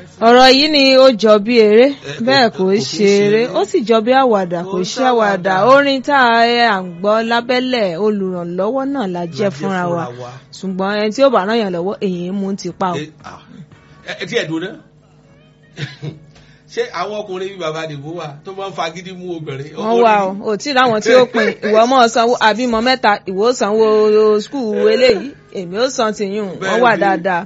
ọ̀rọ̀ yìí ni ó jọ bí eré Eh, bẹ́ẹ̀ kò- kò kò í kí ń ṣe ṣe eré eré. ó sì jọ bí àwàdà kò Kò í ṣe àwàdà ṣàwàdà. orin tá a ń gbọ́ lábẹ́lẹ̀ olùrànlọ́wọ́ náà la jẹ́ fúnra wa ṣùgbọ́n ẹni tí ó bá ràn yàn lọ́wọ́ èyí ń mú ti pa o. ẹ ah, ẹ tí ẹ dùn náà ṣé àwọn ọkùnrin bíi bàbá àdìbò wà tó máa ń fagídí mú obìnrin. wọ́n wà o ò tí ì láwọn tí ó pin ìwọ mọ̀ sanwó àbímọ mẹ́ta ìwọ ó sanwó skul eléyìí èmi ó san tìyún wọ́n wà dáadáa.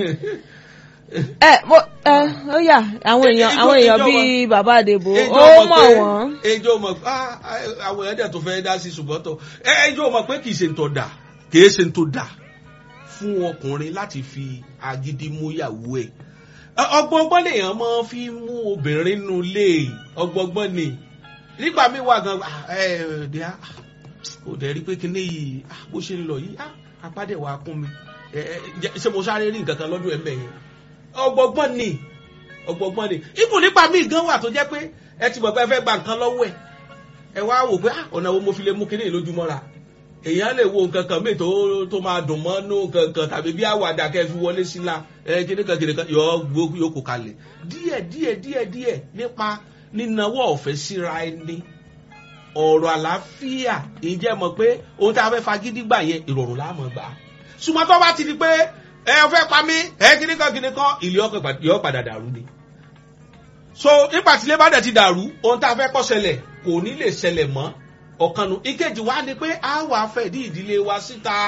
ẹ mo ẹ ó yà àwọn èèyàn Ijó- àwọn èèyàn ijó bíi bàbá àdèbò Ejò ó mọ̀ mọ̀ pé- wọ́n. ejò mọ̀ ah, ah, àwọn èèyàn dẹ̀ tó fẹ́ dá sí ṣùgbọ́n tó ẹ ejò mọ̀ pé kì í ṣe ń tó dà kì í ṣe ń tó dà fún ọkùnrin láti fi agídí mú ìyàwó ẹ̀ ọgbọgbọ́n lèèyàn máa fi mú obìnrin nù lé ọgbọgbọ́n ni nígbà míì wà gan ah, ẹ ẹ dẹ́ ah, ó dẹ̀ rí pé kíní yìí ah, bó ṣe ń lọ yìí ah, apádẹ̀ wà kún mi ẹ ẹ jẹ́- ṣé mo sáré rí nǹkan kan lọ́dún ẹ̀ mẹ́yìn ọgbọgbọ́n ni ọgbọgbọ́n ni ibù nípa míì gan wà tó jẹ́ pé ẹ ti mọ̀ pé ẹ fẹ́ gba nǹkan lọ́wọ́ ẹ̀ ẹ wá wò pé ah, ọ̀nà wo mo fi lè mú kíní lójúmọ́ra èèyàn lè wo nǹkan kan míì tó tó máa dùn mọ́ nú nǹkan kan tàbí bí àwàdà kẹ́ fi wọlé sí la ẹ kíní kan kíní kan yọ gbó yóò kó kalẹ̀ díẹ̀ díẹ̀ díẹ̀ díẹ̀ nípa nínáwó ọ̀fẹ́ síra ẹni ọ̀rọ̀ àlàáfíà ìjẹ́ mọ̀ pé ohun tí a fẹ́ fagídí gbà yẹn ìrọ̀rùn láàmú gbà ṣùgbọ́n tó bá ti di pé ẹ fẹ́ pa mí ẹ kíní kan kíní kan ìlú yọ padà dàrú ni so nígbà tí ilé bá dẹ̀ ti dàrú ohun tá a fẹ́ kó ṣẹlẹ̀ kò ní lè ṣẹlẹ̀ mọ́ ọ̀kanu ìkejì wa ni pé a wà fẹ́ dí ìdílé wa síta